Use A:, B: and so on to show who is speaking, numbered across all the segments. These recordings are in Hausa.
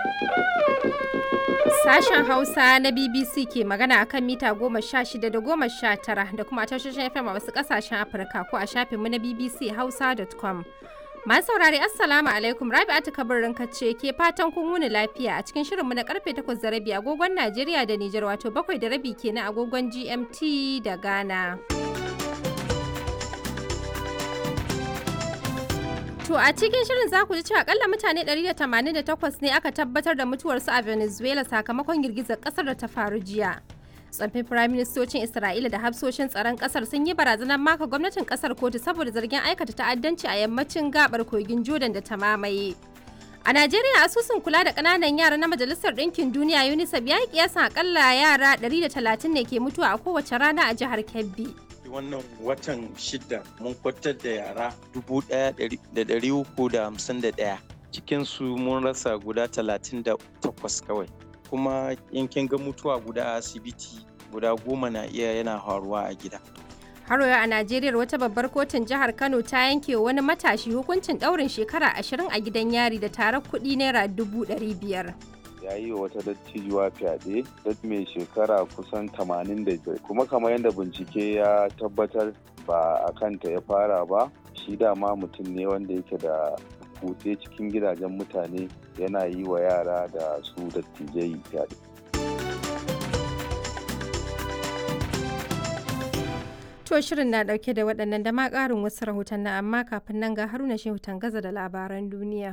A: Sashen Hausa na BBC ke magana a kan mita goma sha shida da goma sha tara da kuma tashoshin FM a wasu ƙasashen Afirka ko a shafinmu na BBC Hausa.com. Masu saurari Assalamu alaikum Rabi'atu kabirin ce ke fatan kun wuni lafiya a cikin shirinmu na karfe takwas da rabi agogon Najeriya da Nijar wato bakwai da rabi kenan agogon GMT da Ghana. To a cikin shirin za ku ji cewa akalla mutane 188 ne aka tabbatar da mutuwarsu a Venezuela sakamakon girgizar kasar da ta faru jiya. Tsaffin firaministocin Isra'ila da hafsoshin tsaron kasar sun yi barazanar maka gwamnatin kasar kotu saboda zargin aikata ta'addanci a yammacin gabar kogin Jordan da ta mamaye. A Najeriya asusun kula da ƙananan yara na Majalisar Ɗinkin Duniya UNICEF ya yi kiyasan akalla yara 130 ne ke mutuwa a kowace rana a jihar Kebbi.
B: wannan watan shida mun kwatar da yara dubu ɗaya da ɗari uku da hamsin da ɗaya cikinsu mun rasa guda talatin da takwas kawai kuma in kin ga mutuwa guda a asibiti guda goma na iya yana faruwa a gida
A: Har a Najeriya wata babbar kotun jihar Kano ta yanke wani matashi hukuncin ɗaurin shekara ashirin a gidan yari da tarar kuɗi naira dubu ɗari biyar.
C: ya yi wa wata dattijuwa fyaɗe da mai shekara kusan 85 kuma kamar yadda bincike ya tabbatar ba a kanta ya fara ba shi dama mutum ne wanda yake da kutse cikin gidajen mutane yana yi wa yara da su dattijai fyaɗe.
A: To shirin na ɗauke da waɗannan da ma ƙarin wasu rahoton na amma kafin nan ga haruna shehu gaza da labaran duniya.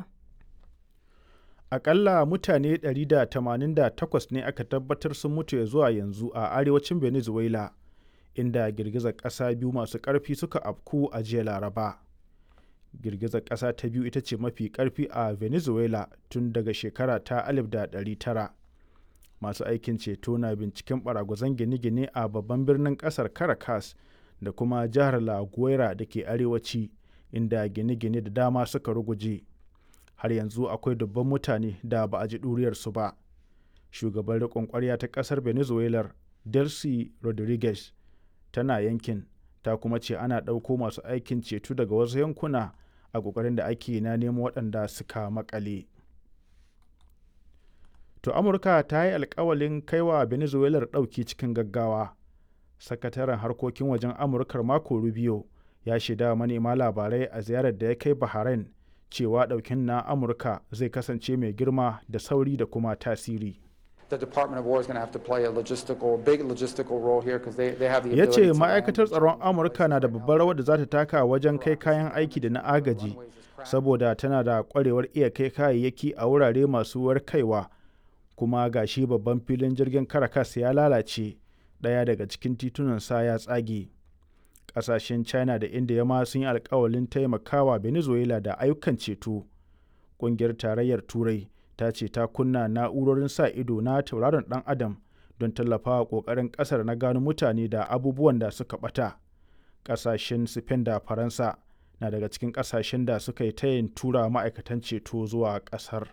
D: akalla mutane 188 ne aka tabbatar sun mutu ya zuwa yanzu a arewacin venezuela inda girgizar ƙasa biyu masu ƙarfi suka afku a jiya laraba girgizar ƙasa ta biyu ita ce mafi ƙarfi a venezuela tun daga shekara ta 1900 masu aikin ceto na binciken baragwazon gine-gine a babban birnin ƙasar caracas da kuma jihar la guaira da ke arewaci inda gine-gine da dama suka ruguje. har yanzu akwai dubban mutane da ba a ji ɗuriyarsu ba shugaban riƙon ƙwarya ta ƙasar venezuela delcy rodriguez tana yankin ta kuma ce ana ɗauko masu aikin ceto daga wasu yankuna a ƙoƙarin da ake na nemo waɗanda suka makale to amurka ta yi alkawalin kaiwa venezuela ɗauki cikin gaggawa sakataren harkokin wajen amurkar mako rubio ya shaida manema labarai a ziyarar da ya kai bahrain cewa ɗaukin na amurka zai kasance mai girma da sauri da kuma tasiri ya ce ma'aikatar tsaron amurka na da babbar rawar da za ta taka wajen kai kayan aiki da na agaji saboda tana da kwarewar iya kai kayayyaki a wurare masu warkaiwa kuma gashi babban filin jirgin caracas ya lalace ɗaya daga cikin titunansa ya tsage kasashen china da india ma sun yi alkawalin taimakawa venezuela da ayyukan ceto kungiyar tarayyar turai ta ce ta kunna na'urorin sa ido na tauraron dan adam don tallafawa kokarin kasar na gano mutane da abubuwan da suka bata kasashen spain da faransa na daga cikin kasashen da suka yi tayin tura ma'aikatan ceto zuwa kasar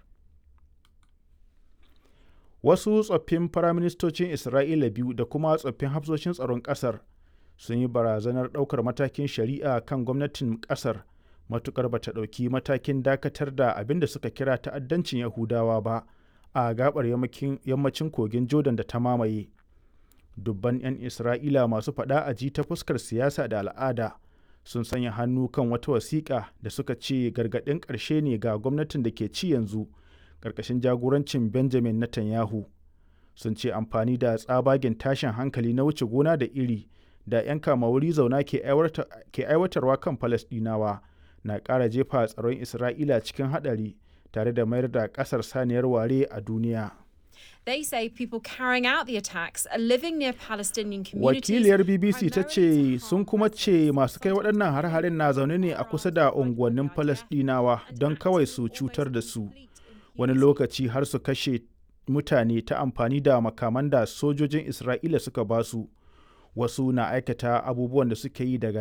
D: wasu tsoffin firaministocin isra'ila biyu da kuma tsoffin hafsoshin tsaron kasar sun yi barazanar ɗaukar matakin shari'a kan gwamnatin ƙasar matukar bata ɗauki matakin dakatar da abin da suka kira ta'addancin yahudawa ba a gabar yammacin kogin jordan da ta mamaye dubban 'yan isra'ila masu faɗa a ji ta fuskar siyasa da al'ada sun sanya hannu kan wata wasiƙa da suka ce gargaɗin ƙarshe ne ga gwamnatin da ke ci yanzu ƙarƙashin jagorancin benjamin netanyahu sun ce amfani da tsabagen tashin hankali na wuce gona da iri da 'yan kama wuri zauna ke aiwatarwa kan falasdinawa na ƙara jefa tsaron isra'ila cikin haɗari tare da mayar da ƙasar saniyar ware a duniya
E: They say people carrying out the attacks are living near Palestinian communities.
D: Wakiliyar BBC ta ce sun kuma ce masu kai waɗannan har-harin na zaune ne a kusa da unguwannin Falasɗinawa don kawai su cutar da su. Wani lokaci har su kashe mutane ta amfani da makaman da sojojin Isra'ila suka basu. Wasu na aikata abubuwan da suke yi daga